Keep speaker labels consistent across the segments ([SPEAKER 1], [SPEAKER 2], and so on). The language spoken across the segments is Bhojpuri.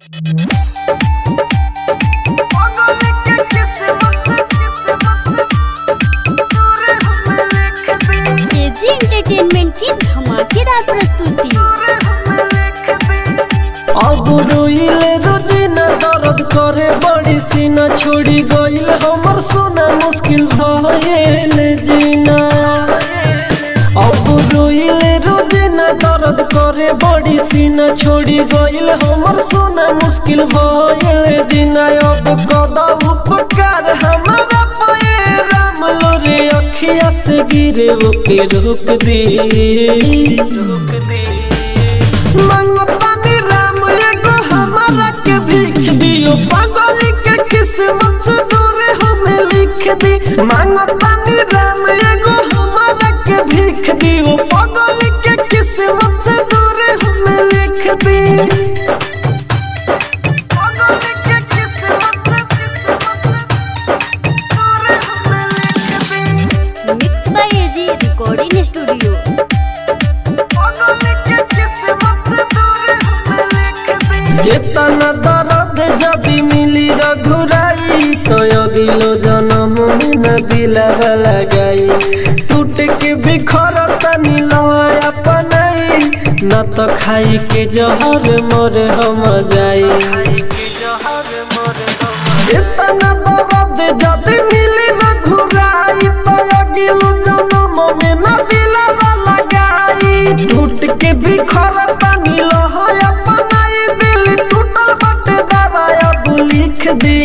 [SPEAKER 1] केजी एंटरटेनमेंट की धमाकेदार प्रस्तुति
[SPEAKER 2] अब रोइले रोजिना दर्द करे बड़ी सीना छोड़ी गइल हमर सोना मुश्किल भइल जीना अब रोइले रोजिना दर्द करे बड़ी सीना छोड़ी गइल हमर सोना मुश्किल भइल जीना अब कदा उपकार हमारा पे राम लोरे अखिया से गिरे ओके रोक दे रोक दे मंगतानी राम एगो हमारा के भीख दियो पागल के किस्मत से दूर हमें लिख दी मंगतानी राम एगो हमारा के भीख दियो पागल के किस्मत से दूर हमें लिख दी पागल के किस्मत से दूर हमें लिख दी
[SPEAKER 1] mix by AG recording studio
[SPEAKER 2] चेतना दर्द जदि मिली रघुराई तो अगिलो जन्म में न दिलावा लगाई टूट के बिखर तनी लय अपनाई न तो खाई के जहर मोर हम जाई चेतना दर्द जदि मिली रघुराई तो अगिलो जन्म में न दिलावा लगाई टूट के बिखर तनी लय अपनाई दिल टूटल बटे दवाया तू लिख दे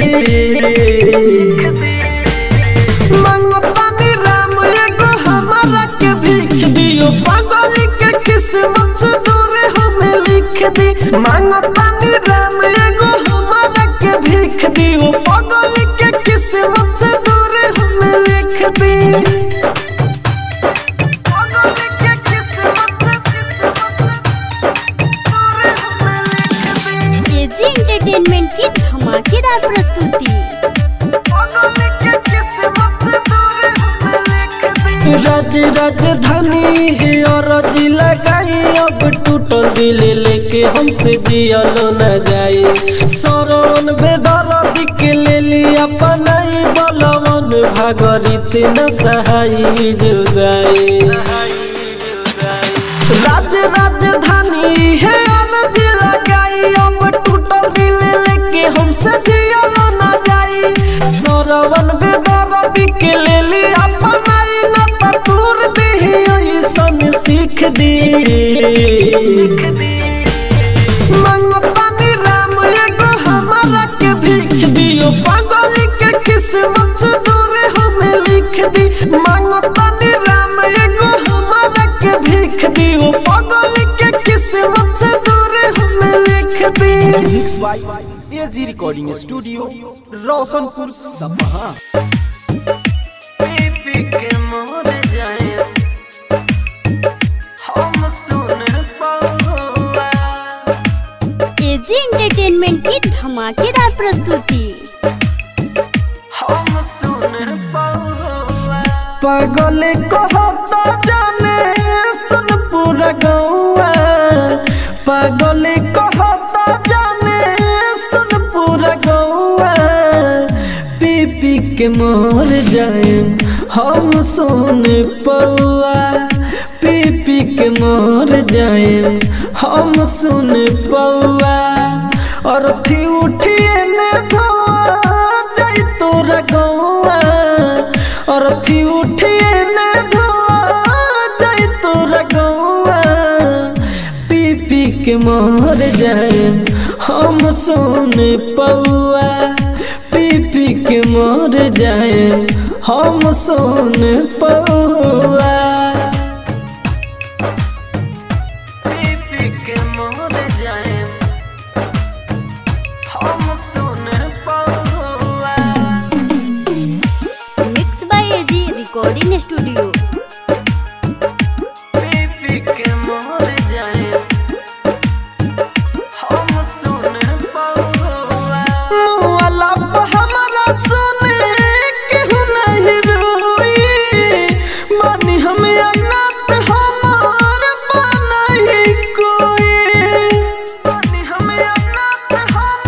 [SPEAKER 2] मंगतानी राम एगो हमारा के भीख दियो पागल के किस्मत से दूर हमें लिख दी मंगतानी राम एगो हमारा के भीख दियो पागल के किस्मत से दूर हमें लिख दी पागल के किस्मत
[SPEAKER 1] केजी एंटरटेनमेंट की धमाकेदार प्रस्तुति
[SPEAKER 2] राज राजधानी है और जिला लगाई अब टूटल दिल लेके हमसे जियलो न जाए सरवन बेदर्द के ले लिया पनाई बलवन भागरित न सहाई जुदाई राज राजधानी है अनज लगाई अब टूटल दिल लेके हमसे जियलो न जाई सरवन बेदर्द के ले ली अपनाई न तूर दे ऐसन सीख दी मंगतानी राम एगो हमारा के भीख दियो पागल के किस्मत से दूर हमें लिख दी मंगतानी राम एगो हमारा के भीख दियो पागल के किस्मत से दूर हमें लिख दी
[SPEAKER 3] mix by AG recording studio Roshanpur सपहा
[SPEAKER 2] पी के मोर जाए हम सुन पाऊंगा
[SPEAKER 1] केजी एंटरटेनमेंट की धमाकेदार प्रस्तुति
[SPEAKER 2] हम सुन पाऊंगा पागल कहता जाने सुन पूरा गौआ पागल कहता जाने सुन पूरा गौआ पी पी के मोर जाए हम सुन पौआ पी पी के मोर जाए हम सुन पौआ और थी उठिए ने धोआ जाई तोरा गौआ और थी उठिए ने धोआ जाई तोरा गौआ पी पी के मोर जाए हम सुन पौआ पी पी के मोर जाए हम सुन पौआ पी पी के मोर जाए हम सुन पौआ
[SPEAKER 1] mix by AG recording studio
[SPEAKER 2] पी के मोर जाए हम सुन पौआ मुआला पे हमारा सुने केहू नहीं रोई मानी हम अनाथ हमार बनाई कोई मानी हम अनाथ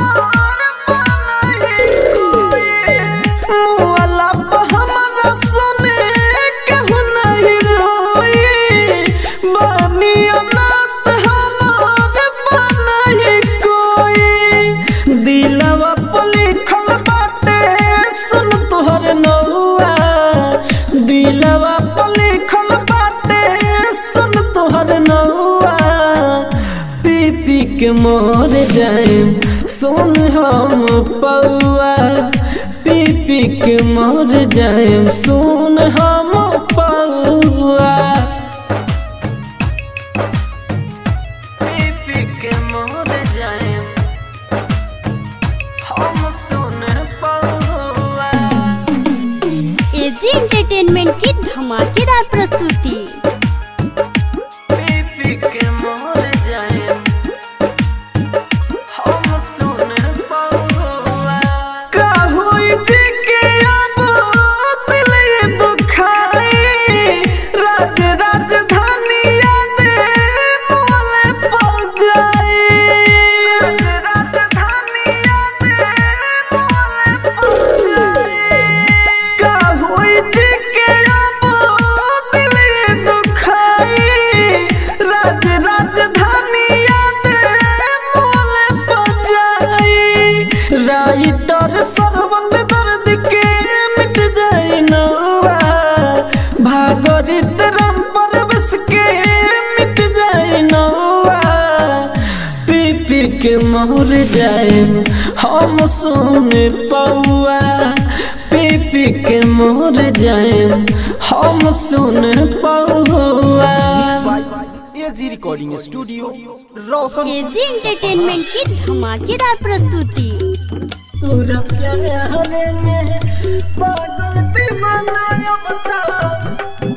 [SPEAKER 2] मर जाए सुन हम पौआ पी पी के मर जाए सुन हम पौआ पी पी के मर जाए हम सुन पौआ
[SPEAKER 1] एजी एंटरटेनमेंट की धमाकेदार प्रस्तुति
[SPEAKER 2] पी के मर जाए हम सुन पौआ का होई जी के अब दिल ये दुखाई राज राजधानी याद मोले पड़ जाई राजधानी याद मोले पड़ जाई का होई जी के अब दिल ये दुखाई राज राजधानी याद मोले पड़ जाई राइटर सरवन में दर्द के मिट जाए नौवा भागरित राम पर बस के मिट जाए नौवा पी पी के मर जाए हम सुन पौआ पी पी के मर जाए हम सुन पौआ
[SPEAKER 3] AG recording studio Roshan
[SPEAKER 1] AG entertainment की धमाकेदार प्रस्तुति
[SPEAKER 2] तोरा प्यार में पागल दीवाना अब तो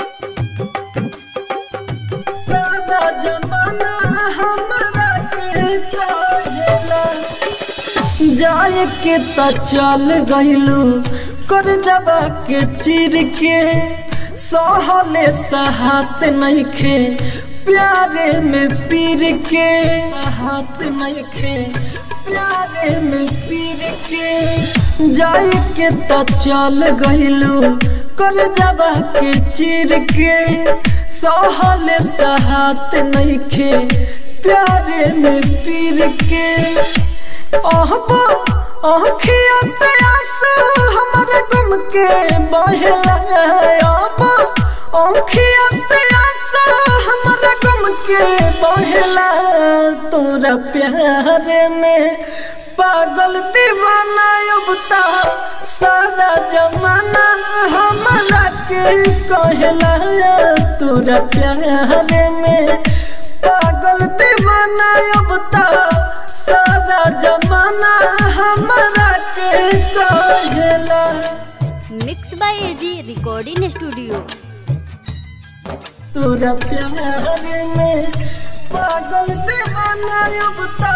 [SPEAKER 2] सारा जमाना हमरा के काजला जाए के त चल गइलू कर जबा के चिर के सहले सहात नइखे प्यारे में पीर के हाथ नइखे प्यारे में पीर के जाए के त चल गइलू कर जबा के चिर के सहले सहात नइखे प्यारे में पीर के अहबा आँखिया से आंसू हमारे गम के बहला अहबा आँखिया से आंसू हमारे गम के बहला तोरा प्यार में पागल दीवाना अब ता सारा जमाना हमारा के कहला तोरा प्यार में पागल दीवाना अब ता सारा जमाना हमारा के कहला
[SPEAKER 1] mix by AG recording studio
[SPEAKER 2] तोरा प्यार में पागल दीवाना अब ता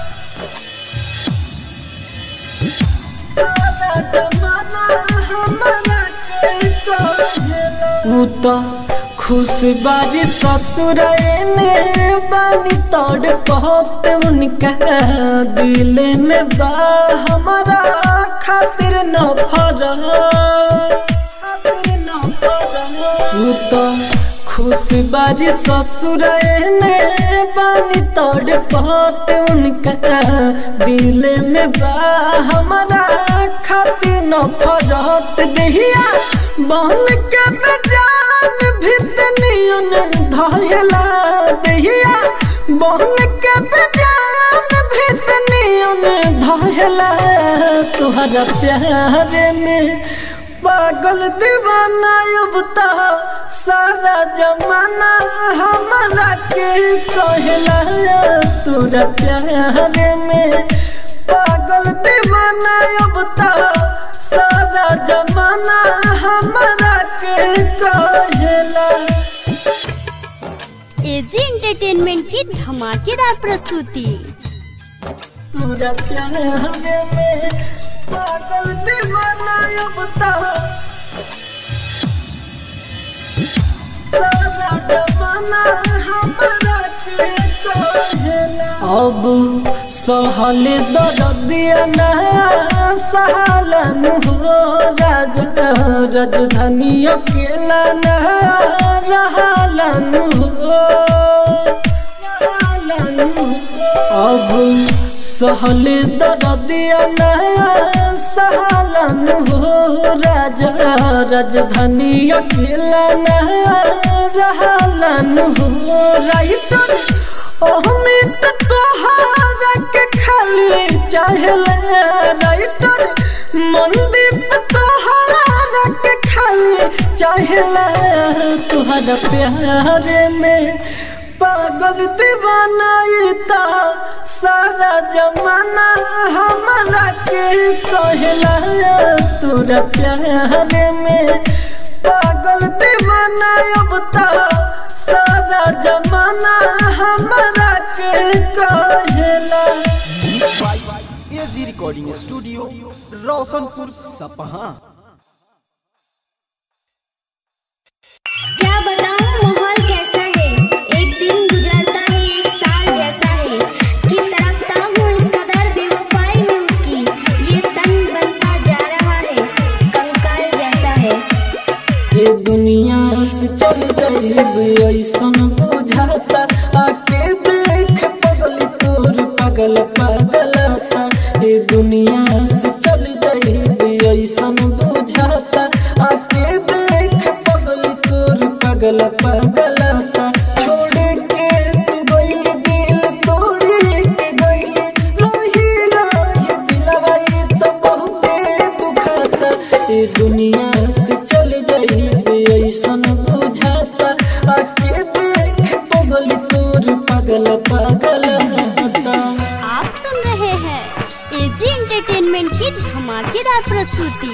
[SPEAKER 2] सारा जमाना हमारा के कहला ऊ तो खुश बारी ससुर ने बानी तोड़ बहुत उनका दिल में बा हमारा खातिर न फरा खातिर न फरा ऊ तो खुश बारी ससुर ने बानी तोड़ बहुत उनका दिल में बा हमारा खातिर न फरत दहिया बन के बेजान भितनियन धयला दहिया बन के बेजान भितनियन धयला तुहरा प्यार में पागल दीवाना अब ता सारा जमाना हमारा के कहला तोरा प्यार में पागल दीवाना अब ता सारा जमाना हमारा के कहला
[SPEAKER 1] एजी एंटरटेनमेंट की धमाकेदार प्रस्तुति
[SPEAKER 2] तोरा प्यार में पागल दीवाना अब ता सारा जमाना हमारा के कहला अब सहल दर्दिया ना सहलन हो राज राजधानी अकेला ना रहलन हो रहलन हो। अब सहल दर्दिया ना सहलन हो राजा राजधानी अकेला ना रहलन हो राइटर अमित तोहारा के खाली चाहले राइटर मनदीप तोहारा के खाली चाहले तुहरा प्यारे में पागल दीवाना इता सारा जमाना हमारा के कहला तोरा प्यारे में पागल दीवाना अब ता सारा जमाना हमारा के कहला
[SPEAKER 3] एजी रिकॉर्डिंग स्टूडियो रोशनपुर सपहा
[SPEAKER 4] क्या बताऊं माहौल कैसा है एक दिन गुजरता है एक साल जैसा है कि तड़पता हूँ इस कदर बेवफाई में उसकी ये तन बनता जा रहा है कंकाल जैसा है
[SPEAKER 2] ये दुनिया से चल जाइब ऐसन बुझाता आके देख पगल तोर पगल पगलता ये दुनिया से चल जाइब ऐसन बुझाता आके देख पगल तोर पगल पगलता छोड़ के तू गइल दिल तोड़ी के गइल रोही रोही दिलवा ये तो बहुते दुखाता ये दुनिया से चल जाइए ऐसन बुझाता आके देख पगल तोर पगल पगल होता
[SPEAKER 1] आप सुन रहे हैं एजी एंटरटेनमेंट की धमाकेदार प्रस्तुति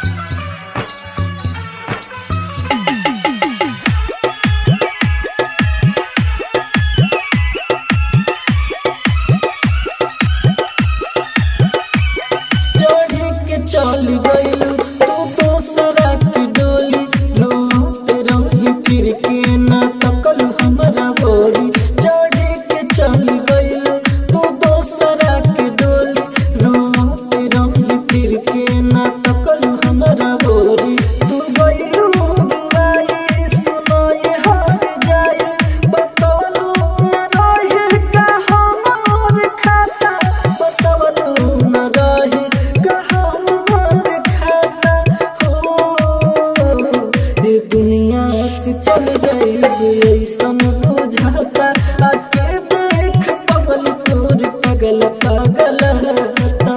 [SPEAKER 2] चढ़ी के चल गइलू तू दोसरा के डोली रोते रही फिर के ना तकलू हमरा बोरी चढ़ी के चल गइलू तू दोसरा के डोली रोते रही फिर के ना तकलू हमरा बोरी तू गइलू रुवाई सुनाई हार जाए बतवलू न रहे का हमार खाता बतवलू न रहे का हमार खाता हो ये दुनिया से चल जाइब ऐसन बुझाता आके देख पगल तोर पगल पगल हता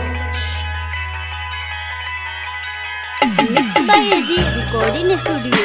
[SPEAKER 1] mix by AG recording studio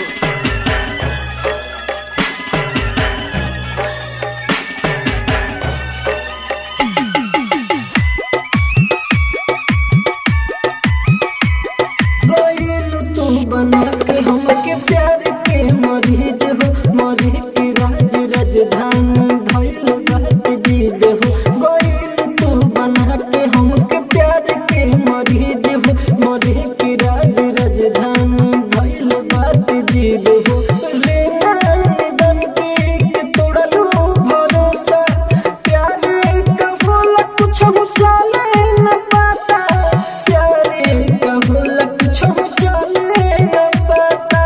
[SPEAKER 2] गइलू तू बना के हमके प्यार के मरीज हो मरी के राज राजधानी धइल बाट दीद हो गइलू तू बना के हमके प्यार के मरीज हो मरी के राज राजधानी धइल बाट जीद हो रे निधन के के तोड़लू भरोसा प्यार का होला कुछ हो चले न पाता प्यारे का होला कुछ हो चले न पाता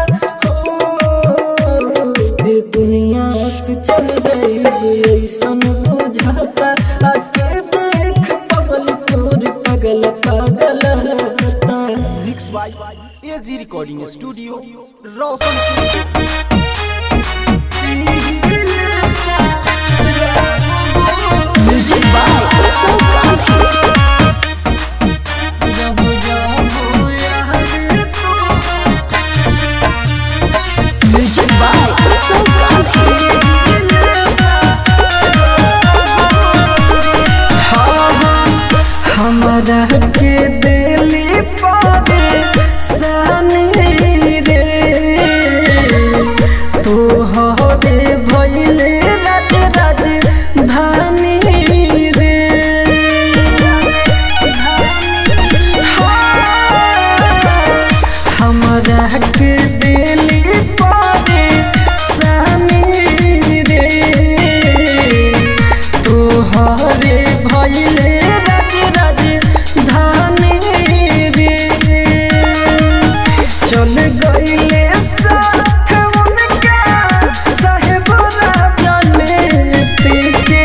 [SPEAKER 2] हो ये दुनिया से चल जाइब ऐसन बुझाता आके देख पगल तोर पगल पगल हता
[SPEAKER 3] mix by AG recording studio Roshanpur
[SPEAKER 2] music by Utsav Gandhi जब जाबो यार तो म्यूजिक बाय उत्सव गांधी हमरा के दिली पावे सानी रे तू हरे भइले राज राज धानी रे हमरा के दिली पावे सानी रे तोहरे भइले राज राज धानी रे चल गइले साथ उनका साहेब राजने के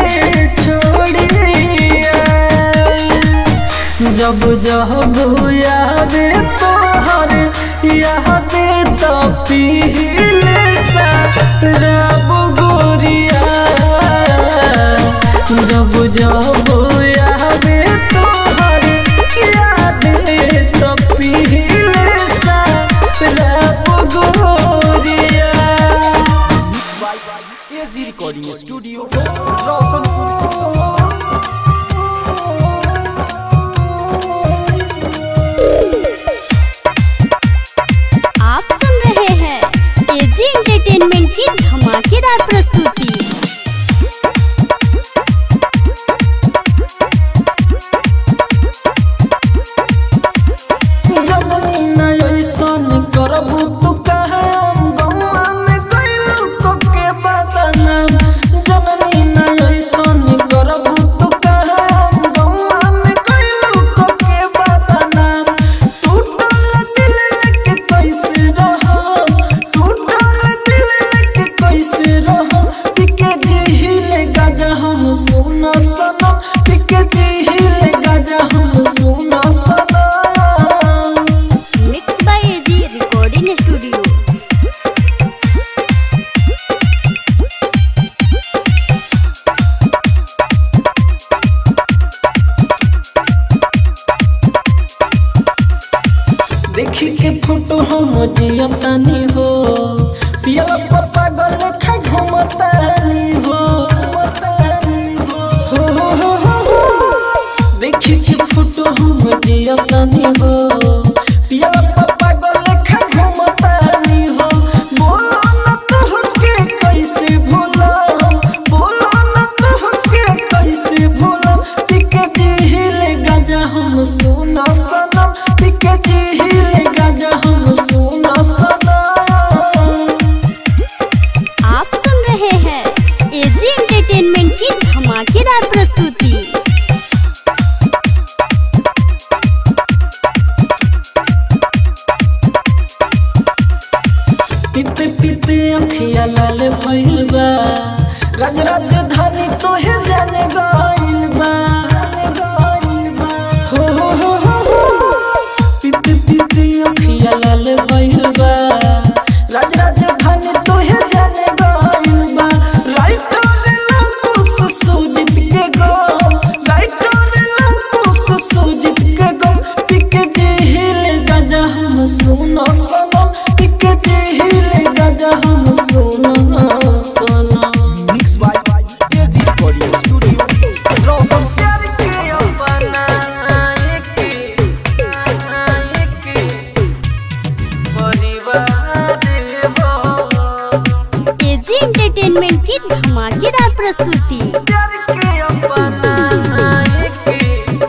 [SPEAKER 2] छोड़िया जब जब यादे तोहर यादे तो पीले सा रब गोरिया जब आवे तोहर याद तो पीले सा रब गोरिया
[SPEAKER 3] एजी रिकॉर्डिंग स्टूडियो रोशनपुर सपहा
[SPEAKER 1] आप सुन रहे हैं एजी एंटरटेनमेंट की धमाकेदार प्रस्तुति
[SPEAKER 2] जननी न ऐसन करबू तू कहे गौआ में कैलू को के बदनाम जननी न ऐसन करबू तू कहे गौआ में कैलू को के बदनाम टूटल दिल लेके कैसे रहम टूटल दिल लेके कैसे रहम पिके जिहिले गाजा हम सुना सनम पिके जिहिले गाजा हम सुना सनम
[SPEAKER 1] mix by AG recording studio
[SPEAKER 2] देखी के फोटो हम जियतानी हो पिया पप्पा गल खा घुमतानी हो हो, हो, हो, हो, हो। देखी के फोटो हम जियतानी हो पिया पप्पा गल खा घुमतानी हो बोलो न तोहके कैसे भूला बोलो न तोहके कैसे भूला टिके जिहिले गाजा हम सुना सनम टिके जिहिले गाजा हम सुना सनम
[SPEAKER 1] आप सुन रहे हैं एजी एंटरटेनमेंट की धमाकेदार प्रस्तुति
[SPEAKER 2] पीते पीते अखिया लाल भइल बा राज राजधानी तोहे जाने गइल बा हो हो हो हो हो पीते पीते अखिया लाल भइल बा राज राजधानी तोहे जाने गइल बा राइटर लकुस सुजित के गो राइटर लकुस सुजित के गो पिके जिहिल गाजा हम सुनो सनम पिके जिहिल गाजा हम सुनो सनम
[SPEAKER 3] mix by AG recording studio Roshanpur
[SPEAKER 2] प्यार के अपना एक एक परिवार हो
[SPEAKER 1] एजी एंटरटेनमेंट की धमाकेदार प्रस्तुति
[SPEAKER 2] प्यार के अपना एक एक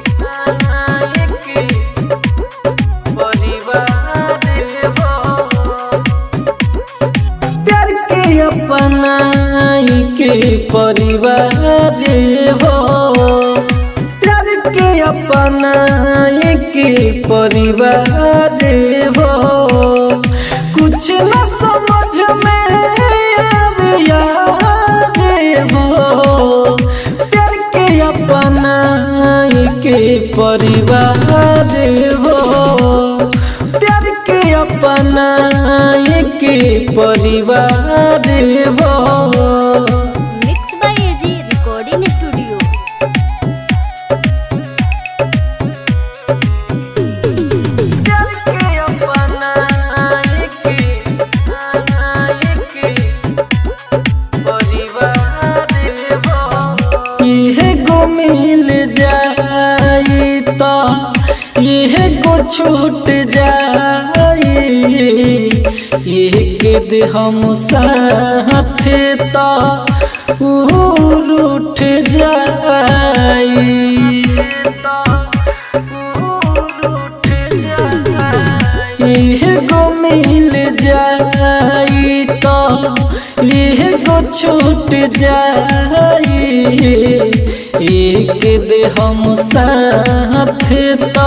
[SPEAKER 2] परिवार हो प्यार के अपना के परिवार हो प्यार के अपना के परिवार हो कुछ न समझ में आविया हो प्यार के अपना के परिवार हो प्यार के अपना के परिवार हो
[SPEAKER 1] mix by AG recording studio
[SPEAKER 2] प्यार के अपना के परिवार हो इहे गो मिल जाई तो इहे गो छूट जाई एक दे हम साथ तो उठ जाई इह गो मिल जाई तो इह गो छूट जाई एक दे हम साथ तो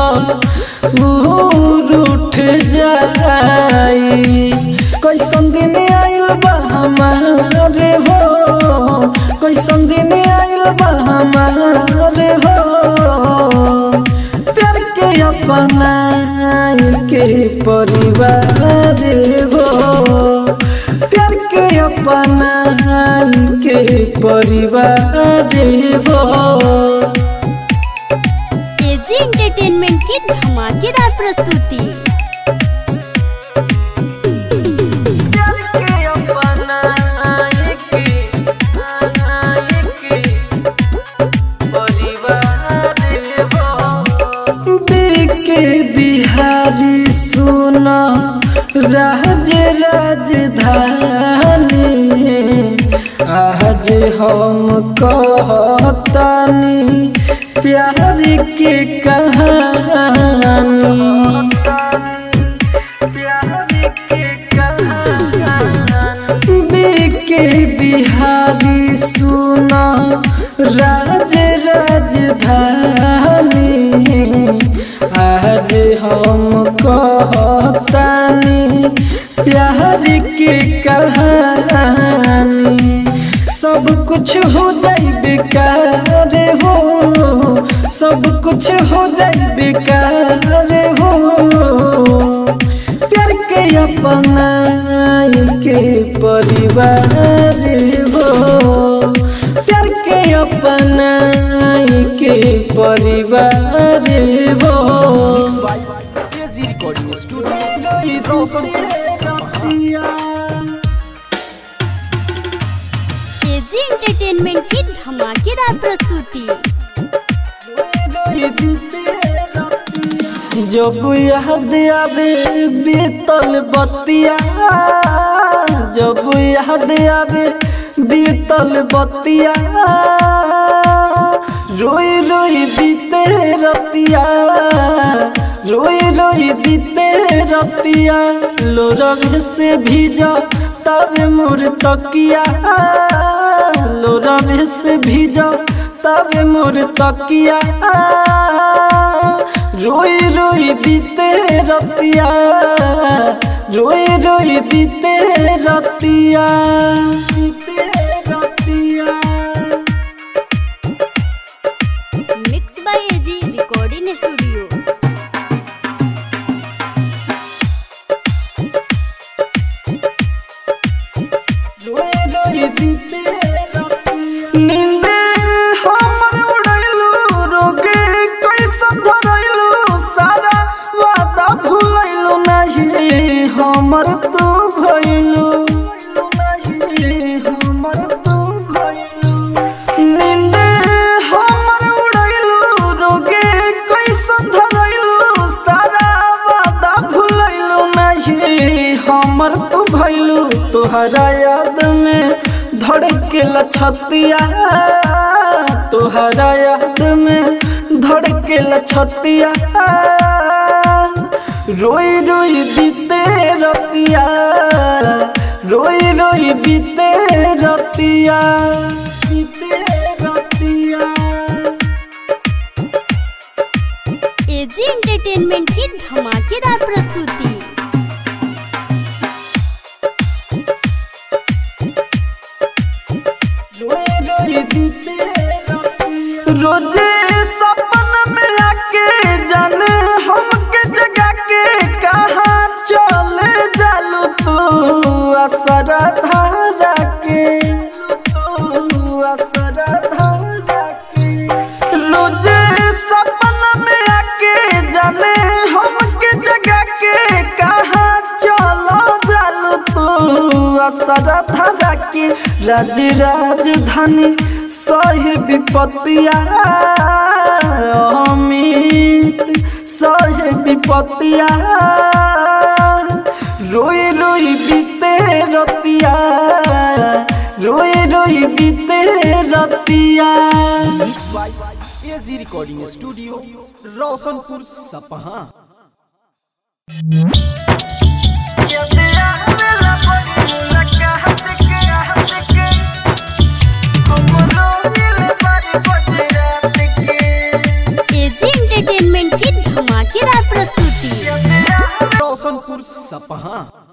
[SPEAKER 2] उठ जाई कैसन दिन आइल बा हमारे हो कैसन दिन आइल बा हमारे हो प्यार के अपना के परिवार हो प्यार के अपना के परिवार हो
[SPEAKER 1] एजी एंटरटेनमेंट की धमाकेदार प्रस्तुति
[SPEAKER 2] के बिहारी सुना राज राजधानी आज हम कहतानी प्यार के कहानी के बिहारी सुना राज राजधानी आज हम कहतानी प्यार के कहानी सब कुछ हो जाई बेकार हो सब कुछ हो जाई बेकार हो प्यार के अपना के परिवार हो प्यार के अपना के परिवार हो
[SPEAKER 3] AG recording studio Roshanpur
[SPEAKER 1] AG entertainment की धमाकेदार प्रस्तुति
[SPEAKER 2] जब याद आवे बीतल बतिया जब याद आवे बीतल बतिया रोई रोई बीते रतिया रोई रोई बीते रतिया लोरग से भीजा तब मोर तकिया लोरग से भीजा तब मोर तकिया रोई रोई बीते रतिया रोई रोई बीते रतिया बीते रतिया
[SPEAKER 1] mix by AG recording studio
[SPEAKER 2] नींदे हमर उड़ैलू रोगे कैसन धरैलू सारा वादा भूलैलू नहीं हमर तू भइलू नहीं हमर तू भइलू नींदे हमर उड़ैलू रोगे कैसन धरैलू सारा वादा भूलैलू नहीं हमर तू भइलू तोहरा याद में धड़के लछतिया तोहरा याद में धड़के लछतिया रोई रोई बीते रतिया रोई रोई बीते रतिया बीते रतिया
[SPEAKER 1] एजी एंटरटेनमेंट की धमाकेदार प्रस्तुति
[SPEAKER 2] रोजे सपन में आके जाने हमके जगा के कहाँ चले जालू तू असरा धारा के तू असरा धारा के रोजे सपन में आके जाने हमके जगा के कहाँ चलो जालू तू असरा धारा के राज राजधानी सही विपत्तिया अमित सही विपत्तिया रोई रोई बीते रतिया रोई रोई बीते रतिया
[SPEAKER 3] mix by AG recording studio Roshanpur Sapaha
[SPEAKER 1] AG entertainment की धमाकेदार प्रस्तुति
[SPEAKER 3] रोशनपुर सपहा